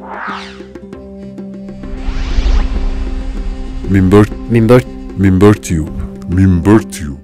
Minber Minber Minbertube Minbertube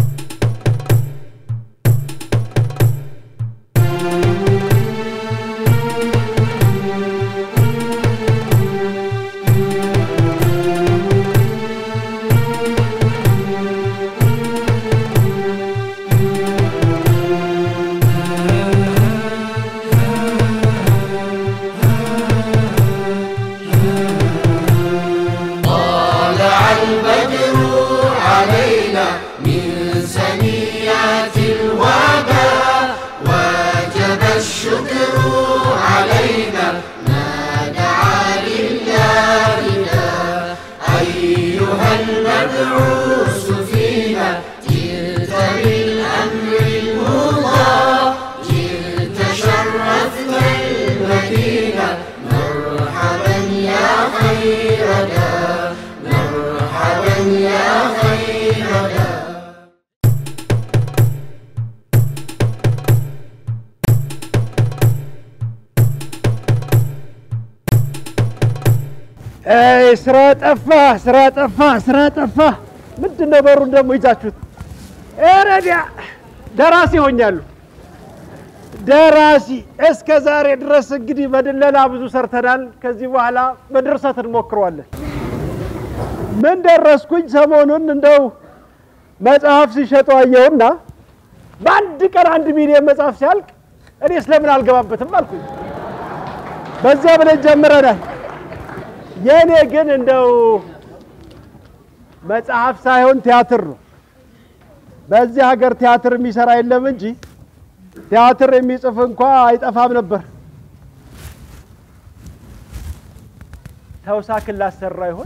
ስራ ጠፋ፣ ስራ ጠፋ፣ ስራ ጠፋ። ምንድን ነው በሩን ደግሞ ይዛችሁት? ረዲያ ደራሲ ሆኛሉ። ደራሲ እስከ ዛሬ ድረስ እንግዲህ በድለላ ብዙ ሰርተናል። ከዚህ በኋላ በድርሰት እንሞክረዋለን። ምን ደረስኩኝ? ሰሞኑን እንደው መጽሐፍ ሲሸጡ አየሁና በአንድ ቀን አንድ ሚሊዮን መጽሐፍ ሲያልቅ እኔ ስለምን አልገባበትም አልኩኝ። በዚያ ብለን ጀምረናል። የእኔ ግን እንደው መጽሐፍ ሳይሆን ቲያትር ነው። በዚህ ሀገር ቲያትር የሚሰራ የለም እንጂ ቲያትር የሚጽፍ እንኳ አይጠፋም ነበር። ተውሳክን ላሰራ ይሆን?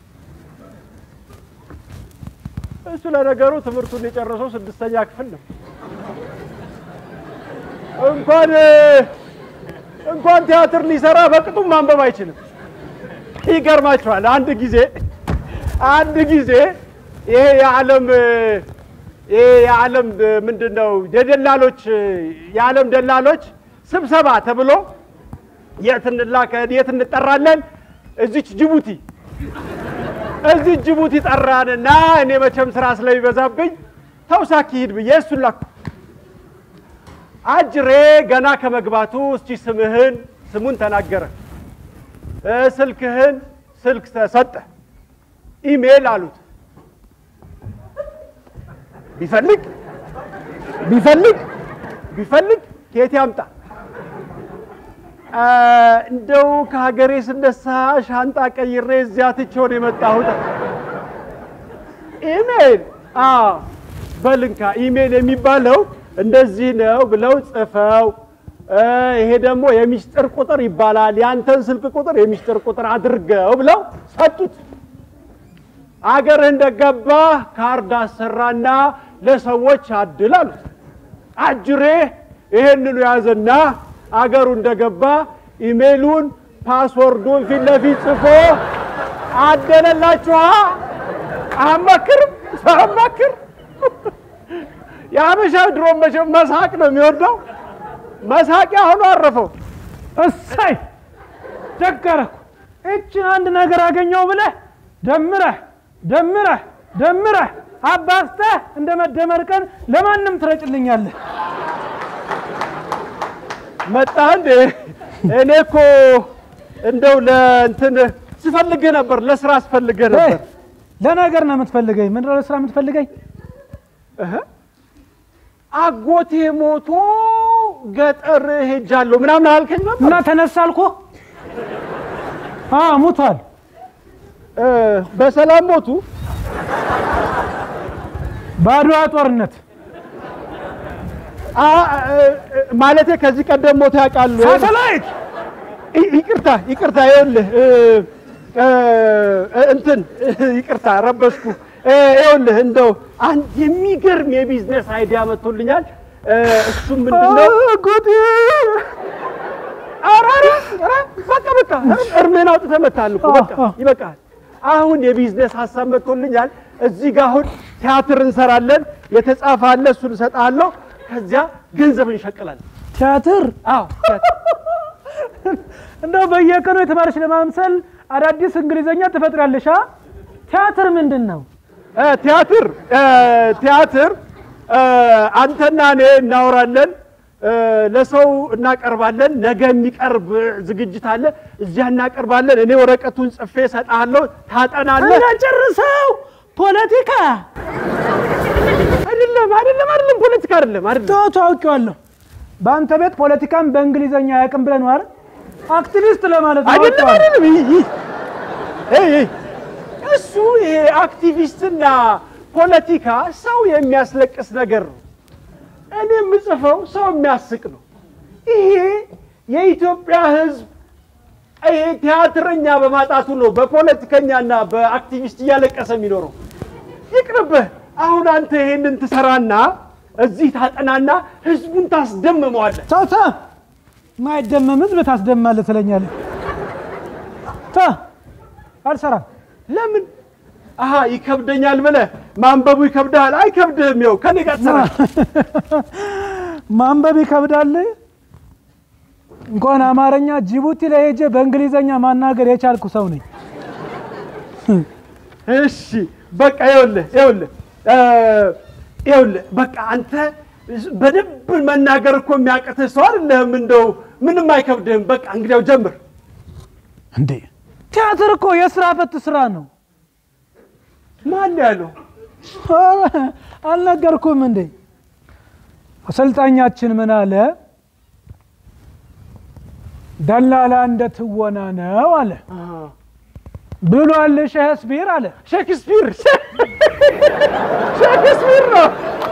እሱ ለነገሩ ትምህርቱን የጨረሰው ስድስተኛ ክፍል ነው። እንኳን እንኳን ቲያትር ሊሰራ በቅጡም ማንበብ አይችልም። ይገርማችኋል። አንድ ጊዜ አንድ ጊዜ ይሄ የዓለም ይሄ የዓለም ምንድን ነው የደላሎች የዓለም ደላሎች ስብሰባ ተብሎ የት እንላከ የት እንጠራለን? እዚች ጅቡቲ እዚች ጅቡቲ ጠራንና እኔ መቼም ስራ ስለሚበዛብኝ ተውሳክ ሂድ ብዬ እሱን ላኩ። አጅሬ ገና ከመግባቱ እስቲ ስምህን ስሙን ተናገረ። ስልክህን ስልክ ተሰጠ። ኢሜል አሉት። ቢፈልግ ቢፈልግ ቢፈልግ ከየት ያምጣ? እንደው ከሀገሬ ስነሳ ሻንጣ ቀይሬ እዚያ ትቼው ነው የመጣሁት። ኢሜል በልንካ ኢሜል የሚባለው እንደዚህ ነው ብለው ጽፈው ይሄ ደግሞ የሚስጥር ቁጥር ይባላል። ያንተን ስልክ ቁጥር የሚስጥር ቁጥር አድርገው ብለው ሰጡት። አገርህ እንደገባ ካርድ አሰራና ለሰዎች አድል አሉት። አጅሬ ይሄንኑ ያዘና አገሩ እንደገባ ኢሜሉን ፓስወርዱን ፊት ለፊት ጽፎ አደለላችኋ። አማክርም ሳማክር የሀበሻ ድሮ መቼም መሳቅ ነው የሚወደው። መሳቂያ ሆኖ አረፈው። እሰይ ደገረኩ። እችን አንድ ነገር አገኘው ብለህ ደምረህ ደምረህ ደምረህ አባዝተህ እንደ መደመር ቀን ለማንም ትረጭልኛለህ። መጣ እንዴ? እኔ እኮ እንደው ለእንትን ስፈልግህ ነበር፣ ለስራ አስፈልግህ ነበር። ለነገር ነው የምትፈልገኝ? ምንድን ነው ለስራ የምትፈልገኝ? እህ አጎቴ ሞቶ ገጠር ሄጃለሁ ምናምን አልከኝ ነበር። እና ተነሳ አልኩህ። አዎ ሙቷል። እ በሰላም ሞቱ? በአድዋ ጦርነት አ ማለቴ ከዚህ ቀደም ሞቶ ያውቃሉ? ሳተላይት ይ- ይቅርታ ይቅርታ፣ ይኸውልህ እ እ እንትን ይቅርታ ረበሽኩ። እ ይኸውልህ እንደው አንድ የሚገርም የቢዝነስ አይዲያ መጥቶልኛል። እ እሱም ምንድን ነው? አጎቴ ኧረ ኧረ ኧረ በቃ በቃ እርምህን አውጥተህ መታል እኮ በቃ ይበቃል። አሁን የቢዝነስ ሀሳብ መጥቶልኛል። እዚህ ጋር አሁን ቲያትር እንሰራለን። የተጻፈ አለ፣ እሱን እሰጥሃለሁ። ከዚያ ገንዘብ እንሸቅላለን። ቲያትር አዎ ቲያትር እንደው በየቀኑ የተማረች ለማምሰል አዳዲስ እንግሊዘኛ ትፈጥራለሽ። አ? ቲያትር ምንድን ነው? እ፣ ቲያትር እ፣ ቲያትር እ፣ አንተና እኔ እናወራለን እ፣ ለሰው እናቀርባለን። ነገ የሚቀርብ ዝግጅት አለ፣ እዚያ እናቀርባለን። እኔ ወረቀቱን ጽፌ እሰጥሃለሁ፣ ታጠናለህ። ጨርሰው ፖለቲካ አይደለም አይደለም አይደለም፣ ፖለቲካ አይደለም አይደለም። ተው ታውቂዋለሁ። በአንተ ቤት ፖለቲካን በእንግሊዘኛ አያውቅም ብለን ነው አይደል? አክቲቪስት ለማለት ነው። አይደለም አውቀዋለሁ። አይደለም። ይህ- ይህ- ይህ- ይህ እሱ ይሄ አክቲቪስትና ፖለቲካ ሰው የሚያስለቅስ ነገር ነው። እኔ የምጽፈው ሰው የሚያስቅ ነው። ይሄ የኢትዮጵያ ሕዝብ ይሄ ቲያትረኛ በማጣቱ ነው በፖለቲከኛና በአክቲቪስት እያለቀሰ የሚኖረው። ይቅርብህ። አሁን አንተ ይሄንን ትሰራና እዚህ ታጠናና ሕዝቡን ታስደምመዋለህ። ተው ተው፣ ማይደመም ህዝብ ታስደማለህ ትለኛለህ። ተው አልሰራም። ለምን? አሀ ይከብደኛል ብለህ ማንበቡ ይከብድሃል። አይከብድህም። ይኸው ከኔ ጋር ትሰራለህ። ማንበብ ይከብዳል። እንኳን አማርኛ ጅቡቲ ላይ ሄጄ በእንግሊዘኛ ማናገር የቻልኩ ሰው ነኝ። እሺ በቃ ይኸውልህ ይኸውልህ እ፣ ይኸውልህ በቃ አንተ በደንብ መናገር እኮ የሚያቅትህ ሰው አይደለህም። እንደው ምንም አይከብድህም። በቃ እንግዲያው ጀምር። እንዴ ቲያትር እኮ የስራ ፈት ስራ ነው። ማን ያለው? አልነገርኩም እንዴ? አሰልጣኛችን ምን አለ? ደላላ እንደ ትወና ነው አለ ብሏል ሼክስፒር አለ። ሼክስፒር ሼክስፒር ነው።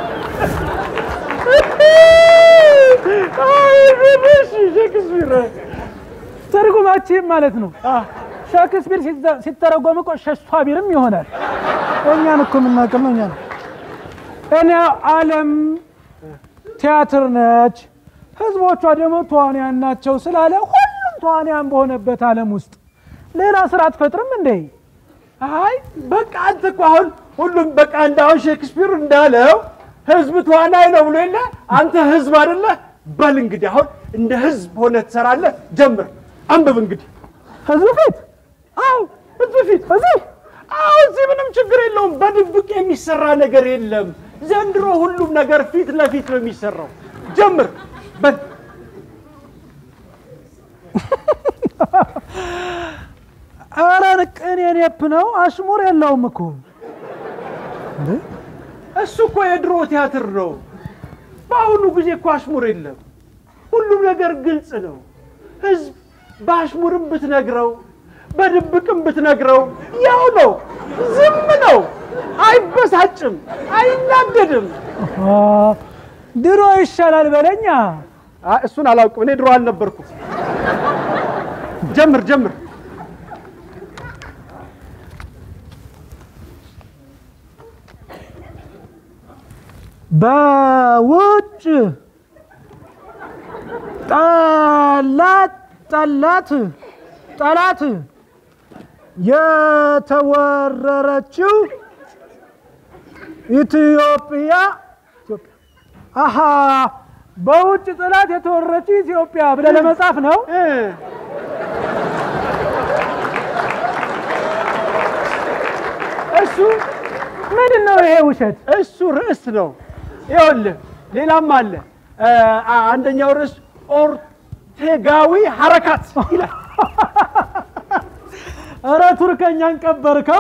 አይ፣ እሺ፣ ሼክስፒር ትርጉማችን ማለት ነው። አ፣ ሼክስፒር ሲተ- ሲተረጎም እኮ ሸሷቢርም ይሆናል። እኛን እኮ የምናውቅም ነው እኛ ነው። እኔ ዓለም ቲያትር ነች፣ ህዝቦቿ ደግሞ ተዋንያን ናቸው ስላለ ሁሉም ተዋንያን በሆነበት ዓለም ውስጥ ሌላ ስራ አትፈጥርም እንዴ? አይ በቃ አንተ እኮ አሁን ሁሉም በቃ እንዳሁን ሼክስፒር እንዳለው ህዝብ ተዋናይ ነው ብሎ የለ አንተ ህዝብ አይደለ? በል እንግዲህ አሁን እንደ ህዝብ ሆነ ትሰራለህ። ጀምር፣ አንብብ እንግዲህ። ህዝብ ፊት አዎ ህዝብ ፊት እዚህ አዎ እዚህ ምንም ችግር የለውም። በድብቅ የሚሰራ ነገር የለም። ዘንድሮ ሁሉም ነገር ፊት ለፊት ነው የሚሰራው። ጀምር በል ኧረ ቅኔ ኔፕ ነው፣ አሽሙር የለውም እኮ እሱ እኮ የድሮ ቲያትር ነው። በአሁኑ ጊዜ እኮ አሽሙር የለም። ሁሉም ነገር ግልጽ ነው። ህዝብ በአሽሙርም ብትነግረው በድብቅም ብትነግረው ያው ነው። ዝም ነው። አይበሳጭም፣ አይናደድም። አ፣ ድሮ ይሻላል በለኛ። አይ፣ እሱን አላውቅም። እኔ ድሮ አልነበርኩም። ጀምር ጀምር። በውጭ ጠላት ጠላት ጠላት የተወረረችው ኢትዮጵያ አሃ በውጭ ጠላት የተወረረችው ኢትዮጵያ ብለህ ለመጻፍ ነው። እ፣ እሱ ምንድን ነው ይሄ ውሸት? እሱ ርዕስ ነው። ይኸውልህ ሌላም አለ። እ፣ አ- አንደኛው ርዕስ ኦርቴጋዊ ሐረካት ይላል። እረ ቱርከኛን ቀበርከው።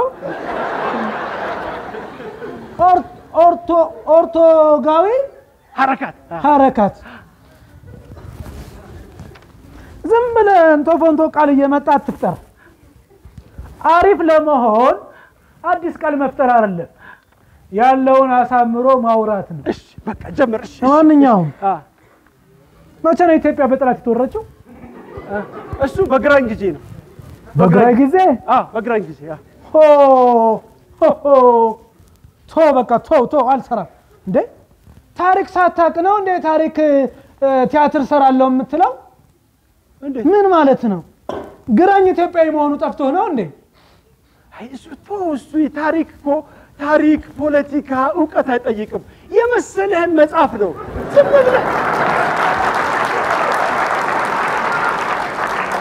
ኦር- ኦርቶ ኦርቶጋዊ ሐረካት ሐረካት ዝም ብለህ እንቶ ፎንቶ ቃል እየመጣ አትፍጠር። አሪፍ ለመሆን አዲስ ቃል መፍጠር አይደለም፣ ያለውን አሳምሮ ማውራት ነው። እሺ በቃ ጀምር። እሺ ለማንኛውም አ፣ መቼ ነው ኢትዮጵያ በጠላት የተወረችው? አ፣ እሱ በግራኝ ጊዜ ነው። በግራይ ጊዜ አ፣ በግራኝ ጊዜ አ። ሆ ሆ ሆ ቶ በቃ ቶ ቶ አልሰራም እንዴ ታሪክ ሳታቅ ነው እንዴ ታሪክ እ፣ ቲያትር ሰራለሁ የምትለው እንዴት? ምን ማለት ነው ግራኝ ኢትዮጵያዊ መሆኑ ጠፍቶ ነው እንዴ አይ እሱ ቶ እሱ የታሪክ እኮ ታሪክ፣ ፖለቲካ እውቀት አይጠይቅም። የመሰለህን መጽሐፍ ነው። ዝም ብለህ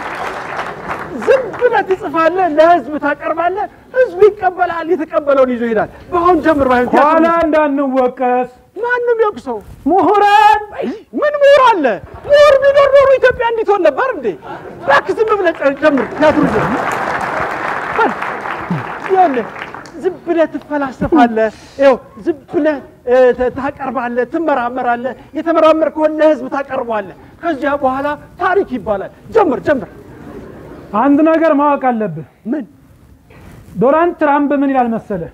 ትጽፋለህ፣ ለህዝብ ታቀርባለህ፣ ህዝቡ ይቀበላል፣ የተቀበለውን ይዞ ይሄዳል። በአሁን ጀምር ባይሆን ኋላ እንዳንወቀስ ማንም ይወቅሰው። ምሁራን አይ ምን ምሁር አለ? ምሁር ቢኖር ኖሮ ኢትዮጵያ እንዲት ሆን ነበር እንዴ? እባክህ ዝም ብለህ ጨ- ጀምር ቲያትሩ ጀምር። በል ይኸውልህ ዝም ብለህ ትፈላሰፋለህ። ይኸው ዝም ብለህ እ፣ ተ- ታቀርባለህ፣ ትመራመራለህ። የተመራመርከውን ለህዝብ ታቀርበዋለህ። ከዚያ በኋላ ታሪክ ይባላል። ጀምር ጀምር። አንድ ነገር ማወቅ አለብህ። ምን ዶናልድ ትራምፕ ምን ይላል መሰለ?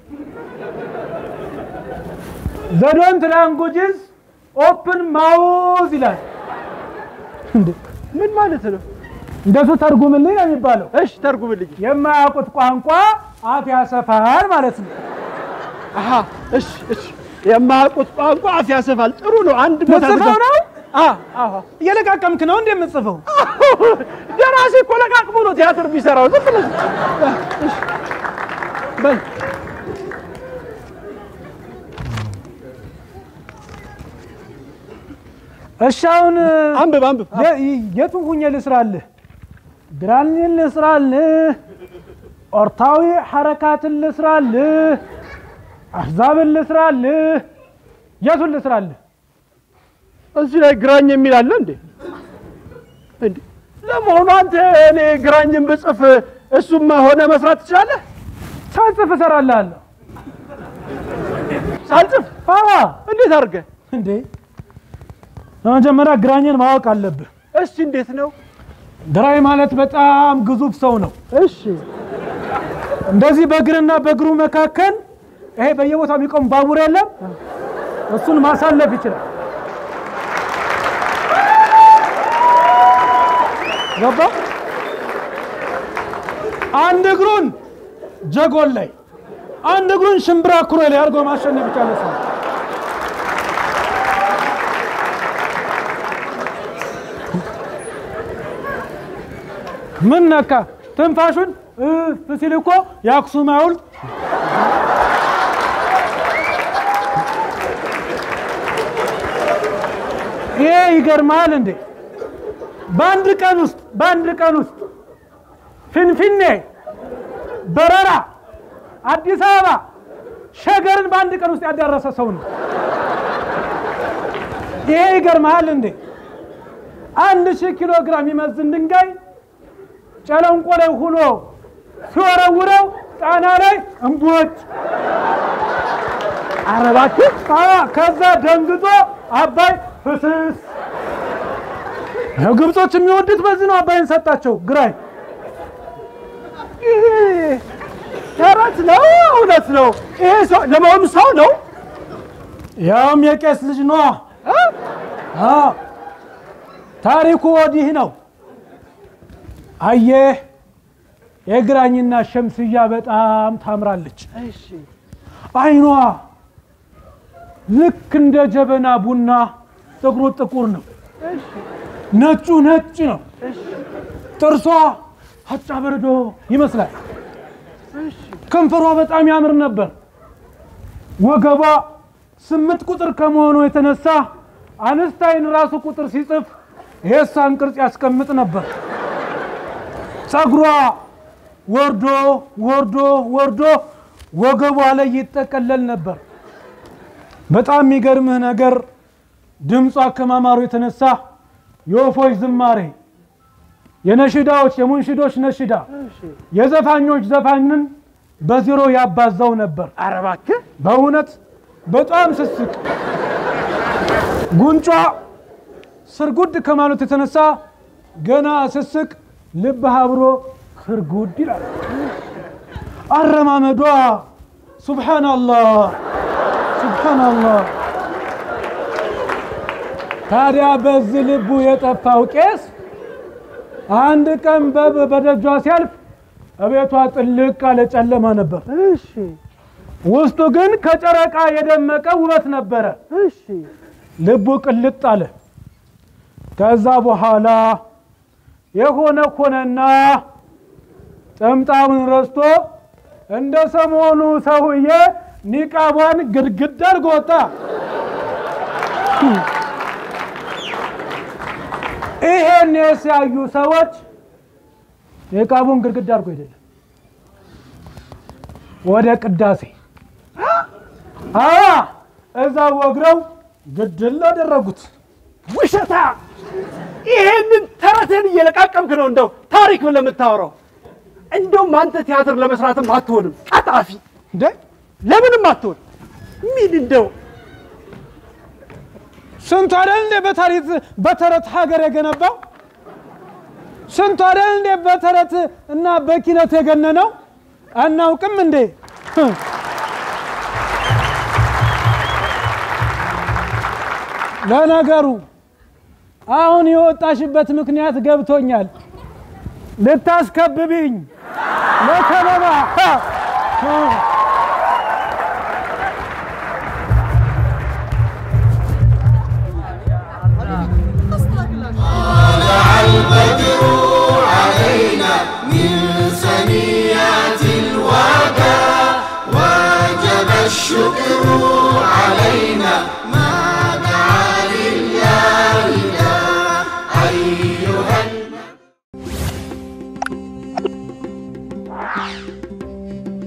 ዘዶንት ላንጉጅስ ኦፕን ማውዝ ይላል። እንዴ ምን ማለት ነው? እንደሱ ተርጉምልኝ ነው የሚባለው። እሺ ተርጉምልኝ። የማያውቁት ቋንቋ አፍ ያሰፋል ማለት ነው። አሀ እሺ እሺ። የማያውቁት ቋንቋ አፍ ያሰፋል። ጥሩ ነው። አንድ ቦታ ምጽፈው ነው አ አዎ እየለቃቀምክ ነው እንደ የምጽፈው። ደራሲ እኮ ለቃቅሞ ነው ቲያትር ቢሰራው። ዝም ብለህ እሺ፣ በል እሺ አሁን አንብብ አንብብ። የ- የቱን ሁኜ ልስራልህ? ግራኝን ልስራልህ? ኦርታዊ ሐረካትን ልስራልህ? አሕዛብን ልስራልህ? የቱን ልስራልህ? እዚህ ላይ ግራኝ የሚል አለ እንዴ? እንዴ ለመሆኑ አንተ እኔ ግራኝን ብጽፍ እሱማ ሆነ መስራት ትችላለህ? ሳልጽፍ እሰራልሃለሁ። ሳልጽፍ አዋ እንዴት አድርገህ? እንዴ በመጀመሪያ ግራኝን ማወቅ አለብህ። እሺ እንዴት ነው? ግራኝ ማለት በጣም ግዙፍ ሰው ነው። እሺ እንደዚህ በእግርና በእግሩ መካከል ይሄ በየቦታው የሚቆም ባቡር የለም፣ እሱን ማሳለፍ ይችላል። ገባ? አንድ እግሩን ጀጎል ላይ፣ አንድ እግሩን ሽምብራ ኩሬ ላይ አድርጎ ማሸነፍ ይቻላል ሰው ምን ነካ? ትንፋሹን እፍ ሲል እኮ የአክሱም ሐውልት ይሄ ይገርማል እንዴ! በአንድ ቀን ውስጥ በአንድ ቀን ውስጥ ፊንፊኔ፣ በረራ፣ አዲስ አበባ፣ ሸገርን በአንድ ቀን ውስጥ ያዳረሰ ሰው ነው። ይሄ ይገርማል እንዴ! አንድ ሺህ ኪሎ ግራም የሚመዝን ድንጋይ ጨለንቆ ላይ ሁኖ ሲወረውረው ጣና ላይ እምቦጭ ኧረ እባክህ አዎ፣ ከዛ ደንግጦ አባይ ፍስስ። ያው ግብጾች የሚወዱት በዚህ ነው። አባይን ሰጣቸው ግራኝ። ይሄ ተረት ነው እውነት ነው? ይሄ ሰው ለመሆኑ ሰው ነው? ያውም የቄስ ልጅ ነዋ። እ? አዎ፣ ታሪኩ ወዲህ ነው። አየህ የግራኝና ሸምስያ በጣም ታምራለች። እሺ አይኗ ልክ እንደ ጀበና ቡና ጥቁሩ ጥቁር ነው፣ እሺ ነጩ ነጭ ነው። እሺ ጥርሷ ሀጫ በረዶ ይመስላል። እሺ ከንፈሯ በጣም ያምር ነበር። ወገቧ ስምንት ቁጥር ከመሆኑ የተነሳ አንስታይን ራሱ ቁጥር ሲጽፍ የእሷን ቅርጽ ያስቀምጥ ነበር። ጸጉሯ ወርዶ ወርዶ ወርዶ ወገቧ ላይ ይጠቀለል ነበር። በጣም የሚገርምህ ነገር ድምጿ ከማማሩ የተነሳ የወፎች ዝማሬ፣ የነሽዳዎች የሙንሽዶች ነሽዳ እሺ የዘፋኞች ዘፋኝን በዜሮ ያባዛው ነበር። ኧረ እባክህ በእውነት በጣም ስስቅ ጉንጯ ስርጉድ ከማለት የተነሳ ገና ስስቅ ልብ አብሮ ስርጉድ ይላል። አረማመዷ ሱብሓናላህ ሱብሓናላህ። ታዲያ በዚህ ልቡ የጠፋው ቄስ አንድ ቀን በ- በደጇ ሲያልፍ እቤቷ ጥልቅ ያለ ጨለማ ነበር። እሺ ውስጡ ግን ከጨረቃ የደመቀ ውበት ነበረ። እሺ ልቡ ቅልጥ አለ። ከዛ በኋላ የሆነ ሆነና ጥምጣሙን ረስቶ እንደ ሰሞኑ ሰውዬ ኒቃቧን ግድግድ አድርጎ ወጣ። ይሄን ሲያዩ ሰዎች የቃቡን ግድግዳ አድርጎ አይደለም ወደ ቅዳሴ አ እዛ ወግረው ግድል አደረጉት። ውሸታ! ይሄንን ተረትን እየለቃቀምክ ነው እንደው ታሪክ ብለህ የምታወራው። እንደውም አንተ ቲያትር ለመስራትም አትሆንም። ቀጣፊ እንዴ ለምንም አትሆን። ምን እንደው ስንቱ አይደል እንዴ በታሪክ በተረት ሀገር የገነባው? ስንቱ አይደል እንዴ በተረት እና በኪነት የገነነው? አናውቅም እንዴ? ለነገሩ አሁን የወጣሽበት ምክንያት ገብቶኛል። ልታስከብብኝ ለከበባ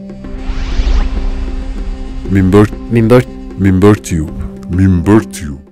Minber Minber Minber Tube Minber Tube